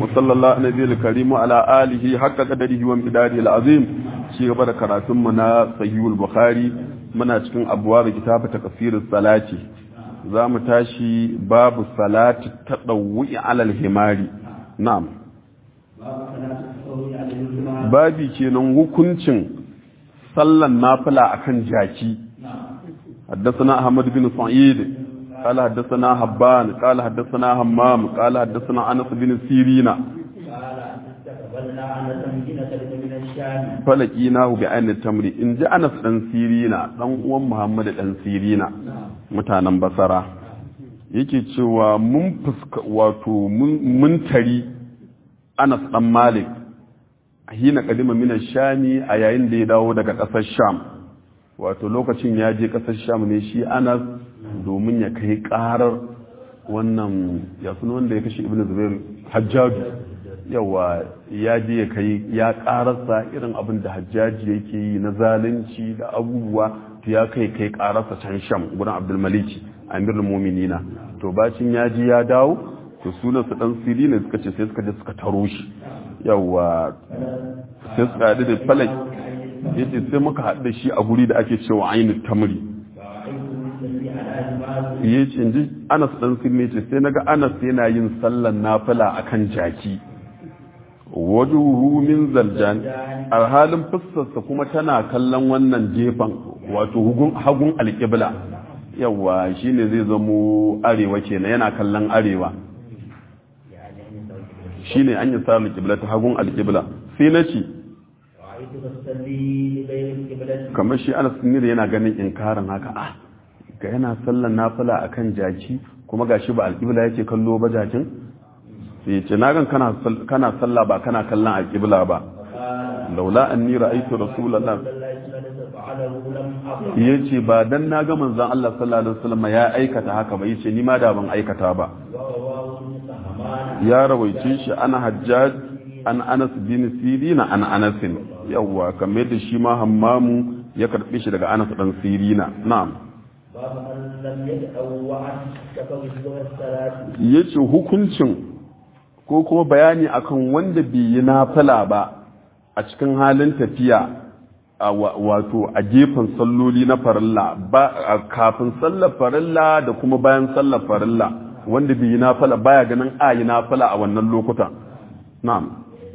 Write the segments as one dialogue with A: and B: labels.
A: وصلى الله على النبي الكريم وعلى آله حق قدره ومقداره العظيم شيء بدا كراتم منا صحيح البخاري muna cikin abuwa da kitabu takasirin salati za mu tashi babu salati ta ɗauwi alal himari na'am babi kenan hukuncin sallan nafila akan jaki حدثنا أحمد بن سعيد قال حدثنا حبان قال حدثنا همام قال حدثنا أنس بن سيرين فلقيناه بعين التمر إن جاء أنس بن سيرين دان uwan Muhammad dan Sirina mutanen Basara yake cewa mun fuska wato mun tari Anas dan Malik hina kadima min shami a yayin da ya dawo daga ƙasar Sham wato lokacin ya je ƙasar Sham ne shi Anas domin ya kai karar wannan ya suna wanda ya kashe ibn zubair hajjaju yawa ya je ya kai ya kararsa irin abin da hajjaji yake yi na zalunci da abubuwa to ya kai kai kararsa can sham gurin abdulmaliki amirul muminina to bacin ya je ya dawo to sunan su dan siri ne suka ce sai suka je suka taro shi yawa sai suka haɗu da falak yace sai muka haɗu da shi a guri da ake cewa ainihin tamri ya ce ji anas ɗan sinne ce sai naga anas yana yin sallan nafila akan jaki wajuhu min zaljan alhalin fussarsa kuma tana kallon wannan gefen wato hagun alƙibla yawa shine zai zamo arewa kenan yana kallon arewa shine an yi sa alƙibla ta hagun alƙibla sai na ce kamar shi anas sinne yana ganin inkarin haka ah ga yana sallan nafila akan jaki kuma gashi ba alƙibla yake kallo ba jakin sai ce na gan kana sallah ba kana kallon alƙibla ba laula anni ra'aytu rasulullah yace ba dan na ga manzon Allah sallallahu alaihi wasallam ya aikata haka ba yace ni ma da ban aikata ba ya rawaice shi ana hajjaj an Anas bin Sirina an Anas yawa kamar da shi ma hammamu ya karbe shi daga Anas dan Sirina na'am ya ce hukuncin ko kuma bayani akan wanda bai yi nafila ba a cikin halin tafiya wato a gefen salloli na farilla ba kafin sallar farilla da kuma bayan sallar farilla wanda bai yi nafila baya ganin a yi nafila a wannan lokuta na'am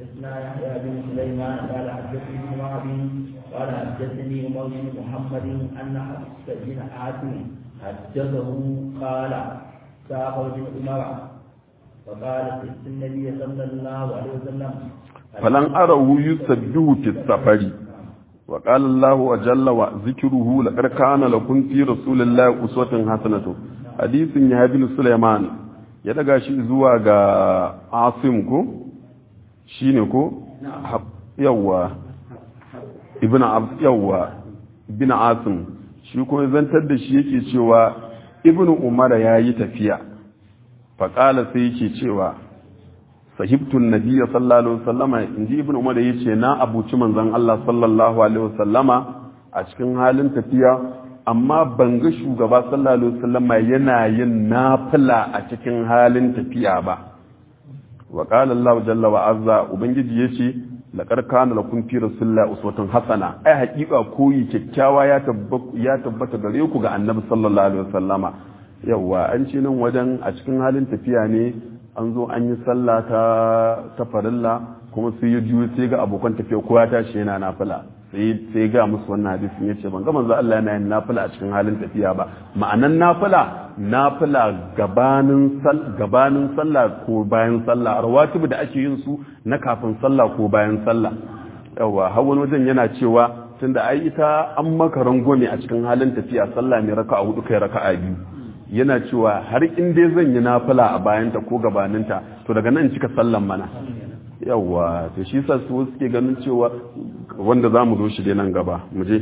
B: قال حدثني عمر بن محمد ان حفص بن عاصم حدثه قال سافر بن عمر فقال سيدنا النبي صلى الله عليه وسلم
A: فلن أره يسبه في السفر وقال الله وجل وذكره لقد كان لكم في رسول الله أسوة حسنة حديث يحيى بن سليمان ya daga shi zuwa ga asim ko shine ko yawa ibn yawa ibn asim shi kuma zantar da shi yake cewa ibn umar ya yi tafiya faƙala sai yake cewa sahibtun nabiya sallallahu alaihi wasallama inji ibn umar ya ce na abuci manzon Allah sallallahu alaihi wasallama a cikin halin tafiya amma ban ga shugaba sallallahu alaihi wasallama yana yin nafila a cikin halin tafiya ba wa qala Allah jalla wa azza ubangiji yace laqad kana lakum fi rasulillahi uswatun hasana ai hakika koyi kyakkyawa ya tabbata ya tabbata gare ku ga annabi sallallahu alaihi wasallama yawa an ce nan wajen a cikin halin tafiya ne an zo an yi sallah ta ta farilla kuma sai ya juyo sai ga abokan tafiya ko ya tashi yana nafila sai sai ga musu wannan hadisin yace ban ga manzo Allah yana yin nafila a cikin halin tafiya ba ma'anan nafila nafila gabanin gabanin sallah ko bayan sallah rawatibu da ake yin su na kafin sallah ko bayan sallah yawa har wani wajen yana cewa tunda ai ita an maka rangwame a cikin halin tafiya sallah ne raka'a hudu kai raka'a biyu yana cewa har in dai zan yi nafila a bayanta ko gabaninta to daga nan cika sallan mana yawa to shi sa su suke ganin cewa wanda za mu zo shi dai nan gaba mu je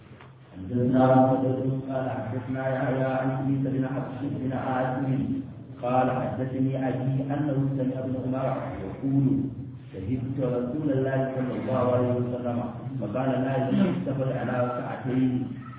B: قال حدثني أبي أنه سمع ابن عمر يقول شهدت رسول الله صلى الله عليه وسلم فقال لا يستفد على ركعتين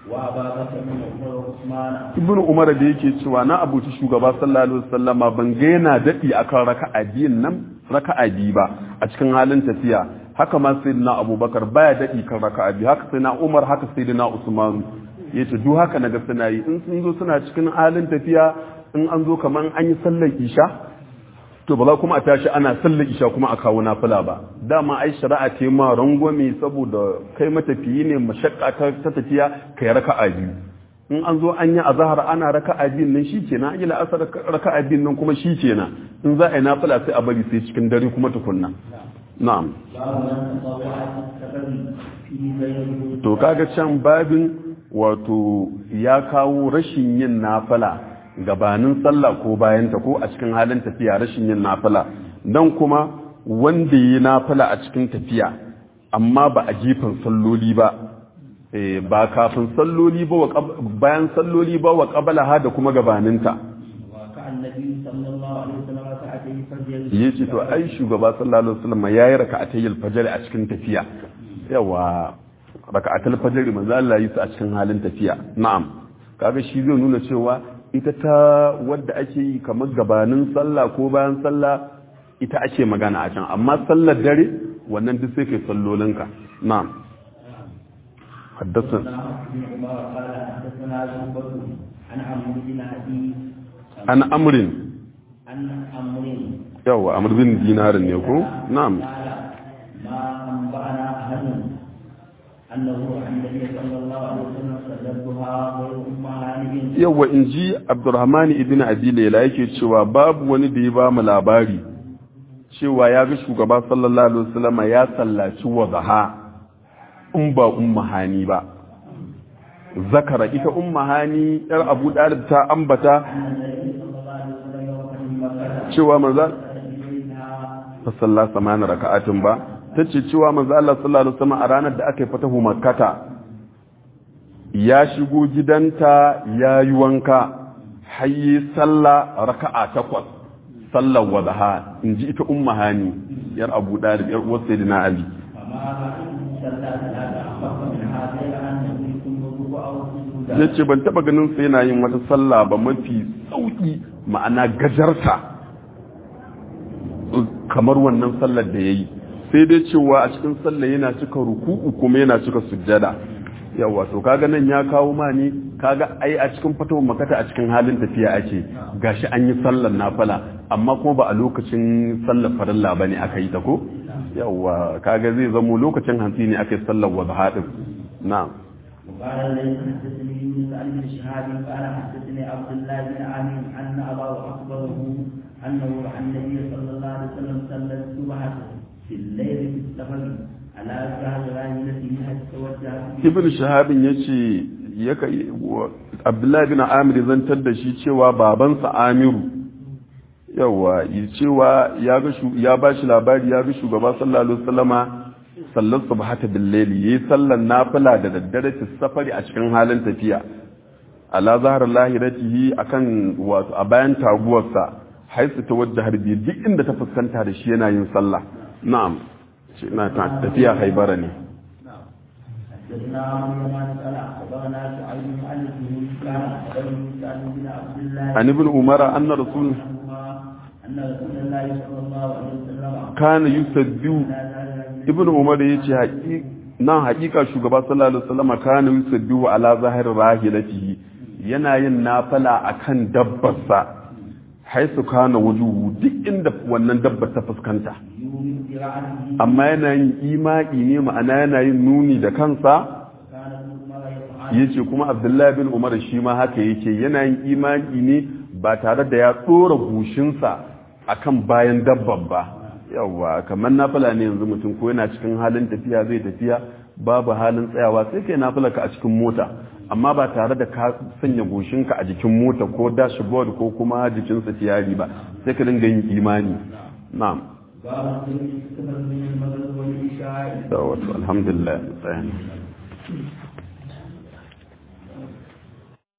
A: ibn umar da yake cewa na abuci shugaba sallallahu alaihi wasallama ban ga yana dadi akan raka'a biyun nan raka'a biyu ba a cikin halin tafiya haka ma sayyidina abubakar baya daɗi kan raka'a biyu haka sayyidina umar haka sayyidina usman yace duk haka naga suna yi in sun zo suna cikin halin tafiya in an zo kaman an yi sallar isha to ba za kuma a tashi ana sallar isha kuma a kawo nafila ba dama ai shari'a ce ma rangwame saboda kai matafiyi ne mashakka ta tafiya kai raka'a biyu in an zo an yi azahar ana raka'a biyun nan shikenan an yi la'asar raka'a biyun nan kuma shikenan in za a yi nafila sai a bari sai cikin dare kuma tukunna na'am to kaga can babin wato ya kawo rashin yin nafila gabanin sallah ko bayanta ko a cikin halin tafiya rashin yin nafila dan kuma wanda yi nafila a cikin tafiya amma ba a gefen salloli ba ba kafin salloli ba bayan salloli ba wa qabalaha da kuma gabaninta ya ce to ai shugaba sallallahu alaihi wasallam yayi raka'atayil fajr a cikin tafiya yawa raka'atul fajr manzo Allah yi su a cikin halin tafiya na'am kaga shi zai nuna cewa ita ta wadda ake yi kamar gabanin sallah ko bayan sallah ita ake magana a can amma sallar dare wannan duk sai kai sallolinka na'am حدثنا عن أمر
B: عن أمر
A: يوا أمر بن دينار يكو نعم
B: ما أنبأنا أحد أنه عن النبي صلى الله عليه وسلم صدقها غير أم هانب
A: yawa in ji abdurrahmani ibn abi laila yake cewa babu wani da ya ba mu labari cewa ya ga shugaba sallallahu alaihi wasallam ya sallaci wadaha in ba umma hani ba zakara ita umma hani yar abu dalib ta ambata cewa manzo sallallahu samana raka'atin ba tace cewa manzo Allah sallallahu alaihi wasallam a ranar da aka yi fatahu makkata ya shigo gidanta ya yi wanka hayi sallah raka'a takwas sallar wadaha in ji ita umma hani yar abu dalib yar uwar sayyidina ali ya ce ban taba ganin sa yana yin wata sallah ba mafi sauki ma'ana gajarta kamar wannan sallar da ya yi sai dai cewa a cikin sallah yana cika ruku'u kuma yana cika sujjada yawa to kaga nan ya kawo ma ni kaga ai a cikin fatawar makata a cikin halin tafiya ake gashi an yi sallar nafila amma kuma ba a lokacin sallar farilla bane aka yi ta ko yawa kaga zai zamo lokacin hantsi ne aka yi sallar wadha din na'am
B: وقال ليس حدثني يونس عن ابن شهاب قال حدثني عبد الله بن عامر ان اباه اخبره انه عن النبي صلى الله عليه وسلم صلى الصبح في الليل في السفر على جهل راحلته حتى توجه
A: ibn shahabin yace ya kai abdullahi bin amir zantar da shi cewa babansa amiru yawa yi cewa ya ga ya bashi labari ya ga shugaba sallallahu alaihi wasallama sallar subhata bil layli yayi sallan nafila da daddare ta safari a cikin halin tafiya ala zahar lahiratihi akan wato a bayan taguwarsa haisu ta wadda harbi duk inda ta fuskanta da shi yana yin sallah na'am shi ina tafiya haibara ne
B: حدثنا عمرو بن قال اخبرنا شعيب عن الزهري قال اخبرني سعد بن عبد الله
A: عن ابن عمر ان رسول
B: ان رسول الله صلى الله عليه وسلم
A: kana yusabbihu ibn umar yace nan hakika shugaba sallallahu alaihi wasallam kana yusabbihu ala zahir rahilatihi yana yin nafala akan dabbarsa haisu kana wujuhu duk inda wannan dabbar ta fuskanta amma yana yin imaki ne ma'ana yana yin nuni da kansa yace kuma abdullahi bin umar shi ma haka yake yana yin imaki ne ba tare da ya tsora gushinsa akan bayan dabbar ba yawwa kamar nafila ne yanzu mutum ko yana cikin halin tafiya zai tafiya babu halin tsayawa sai kai nafila ka a cikin mota amma ba tare da ka sanya goshinka a jikin mota ko dashboard ko kuma jikin tiyari ba sai ka dinga yin imani na'am
B: باب السنة من المغرب والعشاء
A: da wato alhamdulillah tsayan